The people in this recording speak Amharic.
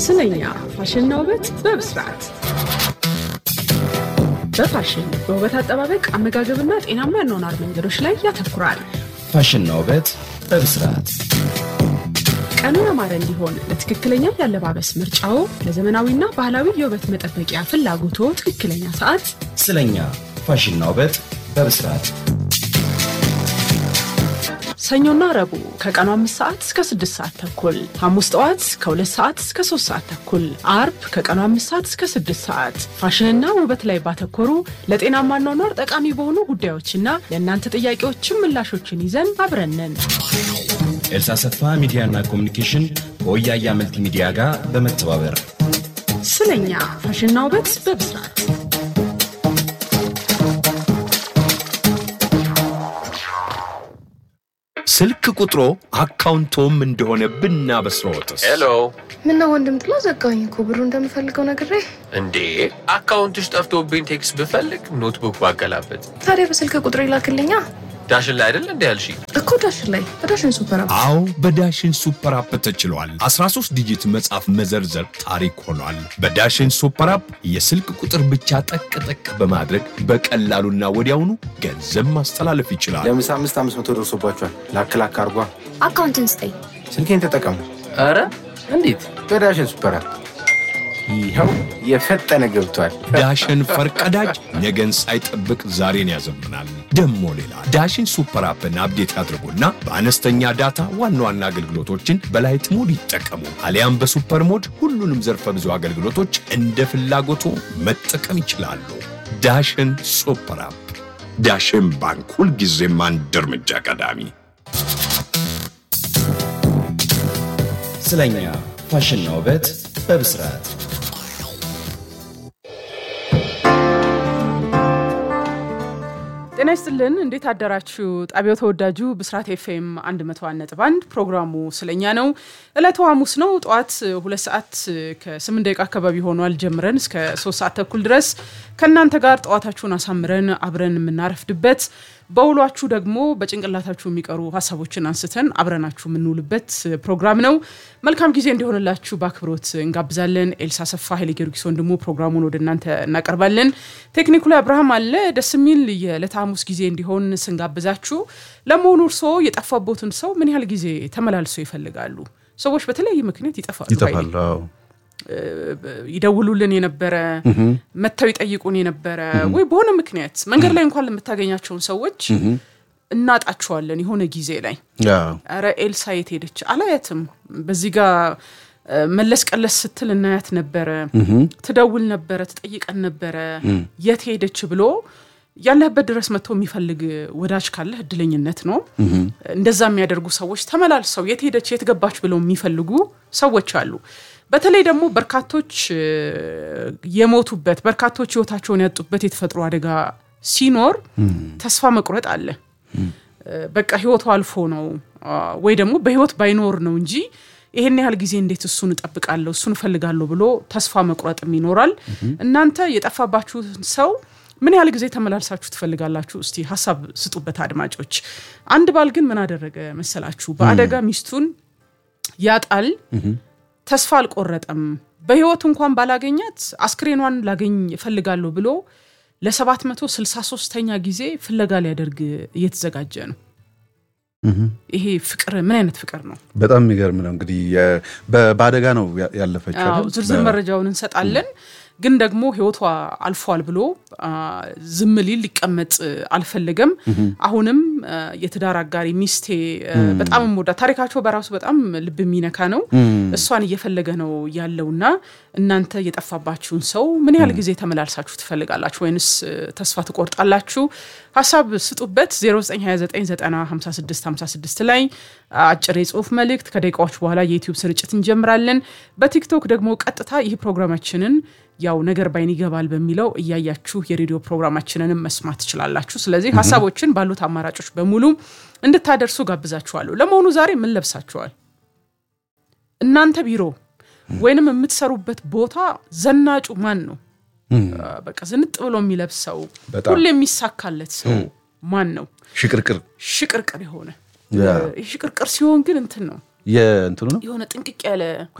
ስለኛ ፋሽንና ውበት በብስራት በፋሽን በውበት አጠባበቅ አመጋገብና ጤናማ የአኗኗር መንገዶች ላይ ያተኩራል። ፋሽንና ውበት በብስራት ቀኑ ያማረ እንዲሆን ለትክክለኛ የአለባበስ ምርጫው፣ ለዘመናዊና ባህላዊ የውበት መጠበቂያ ፍላጎቶ ትክክለኛ ሰዓት ስለኛ ፋሽንና ውበት በብስራት ሰኞና ረቡዕ ከቀኑ አምስት ሰዓት እስከ ስድስት ሰዓት ተኩል፣ ሐሙስ ጠዋት ከሁለት ሰዓት እስከ ሶስት ሰዓት ተኩል፣ አርብ ከቀኑ አምስት ሰዓት እስከ ስድስት ሰዓት ፋሽንና ውበት ላይ ባተኮሩ ለጤናማ አኗኗር ጠቃሚ በሆኑ ጉዳዮችና ለእናንተ ጥያቄዎችም ምላሾችን ይዘን አብረንን ኤልሳ ሰፋ ሚዲያና ኮሚኒኬሽን ከወያያ መልቲ ሚዲያ ጋር በመተባበር ስለኛ ፋሽንና ውበት በብስራት ስልክ ቁጥሮ አካውንቶም እንደሆነ ብናበስረዎትስ? ሄሎ ምነው ወንድም ጥላ ዘጋኝ እኮ ብሩ እንደምፈልገው ነግሬ። እንዴ አካውንትሽ ጠፍቶብኝ ቴክስት ብፈልግ ኖትቡክ ባገላበት ታዲያ በስልክ ቁጥር ይላክልኛ ዳሽን ላይ አይደል እንዲ ያልሽ እኮ ዳሽን ላይ በዳሽን ሱፐር አፕ አዎ በዳሽን ሱፐር አፕ ተችሏል። 13 ዲጂት መጻፍ መዘርዘር ታሪክ ሆኗል። በዳሽን ሱፐር አፕ የስልክ ቁጥር ብቻ ጠቅ ጠቅ በማድረግ በቀላሉና ወዲያውኑ ገንዘብ ማስተላለፍ ይችላል። ለምሳ አምስት አምስት መቶ ደርሶባቸዋል። ላክ ላክ አርጓ። አካውንትን ስጠኝ። ስልኬን ተጠቀሙ ኧረ እንዴት በዳሽን ሱፐር አፕ። ይኸው የፈጠነ ገብቷል። ዳሽን ፈርቀዳጅ ነገን ሳይጠብቅ ዛሬን ያዘምናል። ደሞ ሌላ ዳሽን ሱፐር አፕን አፕዴት ያድርጉና በአነስተኛ ዳታ ዋና ዋና አገልግሎቶችን በላይት ሞድ ይጠቀሙ። አሊያም በሱፐር ሞድ ሁሉንም ዘርፈ ብዙ አገልግሎቶች እንደ ፍላጎቱ መጠቀም ይችላሉ። ዳሽን ሱፐር አፕ። ዳሽን ባንክ ሁልጊዜም አንድ እርምጃ ቀዳሚ። ስለኛ ፋሽንና ውበት በብስራት ጤና ይስጥልን። እንዴት አደራችሁ? ጣቢያው ተወዳጁ ብስራት ኤፍኤም 101.1 ፕሮግራሙ ስለኛ ነው። ዕለቱ ሐሙስ ነው። ጠዋት ሁለት ሰዓት ከስምንት ደቂቃ አካባቢ ሆኗል። ጀምረን እስከ ሶስት ሰዓት ተኩል ድረስ ከእናንተ ጋር ጠዋታችሁን አሳምረን አብረን የምናረፍድበት በውሏችሁ ደግሞ በጭንቅላታችሁ የሚቀሩ ሀሳቦችን አንስተን አብረናችሁ የምንውልበት ፕሮግራም ነው። መልካም ጊዜ እንዲሆንላችሁ በአክብሮት እንጋብዛለን። ኤልሳ ሰፋ ኃይሌ ጊዮርጊስ ወንድሙ ፕሮግራሙን ወደ እናንተ እናቀርባለን። ቴክኒኩ ላይ አብርሃም አለ። ደስ የሚል የዕለተ ሐሙስ ጊዜ እንዲሆን ስንጋብዛችሁ፣ ለመሆኑ እርስዎ የጠፋቦትን ሰው ምን ያህል ጊዜ ተመላልሰው ይፈልጋሉ? ሰዎች በተለያየ ምክንያት ይጠፋሉ። ይጠፋል። አዎ። ይደውሉልን የነበረ መጥተው ይጠይቁን የነበረ ወይ በሆነ ምክንያት መንገድ ላይ እንኳን ለምታገኛቸውን ሰዎች እናጣቸዋለን የሆነ ጊዜ ላይ አዎ። ኧረ ኤልሳ የት ሄደች አላያትም በዚህ ጋር መለስ ቀለስ ስትል እናያት ነበረ ትደውል ነበረ ትጠይቀን ነበረ የት ሄደች ብሎ ያለህበት ድረስ መጥቶ የሚፈልግ ወዳጅ ካለህ እድለኝነት ነው እንደዛ የሚያደርጉ ሰዎች ተመላልሰው የት ሄደች የት ገባች ብለው የሚፈልጉ ሰዎች አሉ በተለይ ደግሞ በርካቶች እ፣ የሞቱበት በርካቶች ህይወታቸውን ያጡበት የተፈጥሮ አደጋ ሲኖር ተስፋ መቁረጥ አለ እ፣ በቃ ህይወቱ አልፎ ነው አ፣ ወይ ደግሞ በህይወት ባይኖር ነው እንጂ ይሄን ያህል ጊዜ እንዴት እሱን እጠብቃለሁ እሱን እፈልጋለሁ ብሎ ተስፋ መቁረጥም ይኖራል እናንተ የጠፋባችሁን ሰው ምን ያህል ጊዜ ተመላልሳችሁ ትፈልጋላችሁ እስቲ ሀሳብ ስጡበት አድማጮች አንድ ባል ግን ምን አደረገ መሰላችሁ በአደጋ ሚስቱን ያጣል ተስፋ አልቆረጠም በህይወት እንኳን ባላገኛት አስክሬኗን ላገኝ እፈልጋለሁ ብሎ ለ763ኛ ጊዜ ፍለጋ ሊያደርግ እየተዘጋጀ ነው ይሄ ፍቅር ምን አይነት ፍቅር ነው በጣም የሚገርም ነው። እንግዲህ የ- በ- በአደጋ ነው ያ- ያለፈችው አዎ፣ አይደል? ዝርዝር በ- መረጃውን እንሰጣለን ግን ደግሞ ህይወቷ አልፏል ብሎ አ፣ ዝም ሊል ሊቀመጥ አልፈለገም አሁንም አ፣ የትዳር አጋሪ ሚስቴ አ፣ በጣም ወዳ ታሪካቸው በራሱ በጣም ልብ የሚነካ ነው እሷን እየፈለገ ነው ያለውና እናንተ የጠፋባችሁን ሰው ምን ያህል ጊዜ ተመላልሳችሁ ትፈልጋላችሁ ወይንስ አ፣ ተስፋ ትቆርጣላችሁ ሀሳብ ስጡበት 0929556556 ላይ አጭር የጽሁፍ መልእክት ከደቂቃዎች በኋላ የዩቲዩብ ስርጭት እንጀምራለን በቲክቶክ ደግሞ ቀጥታ ይህ ፕሮግራማችንን ያው ነገር ባይን ይገባል በሚለው እያያችሁ የሬዲዮ ፕሮግራማችንንም መስማት ትችላላችሁ ስለዚህ ሀሳቦችን ባሉት አማራጮች በሙሉ እንድታደርሱ ጋብዛችኋለሁ ለመሆኑ ዛሬ ምን ለብሳችኋል እናንተ ቢሮ ወይንም የምትሰሩበት ቦታ ዘናጩ ማን ነው በቃ ዝንጥ ብሎ የሚለብሰው በጣም። ሁሌ የሚሳካለት ሰው ማን ነው ሽቅርቅር ሽቅርቅር የሆነ ያ። ይህ ሽቅርቅር ሲሆን ግን እንትን ነው የእንትኑ ነው የሆነ ጥንቅቅ ያለ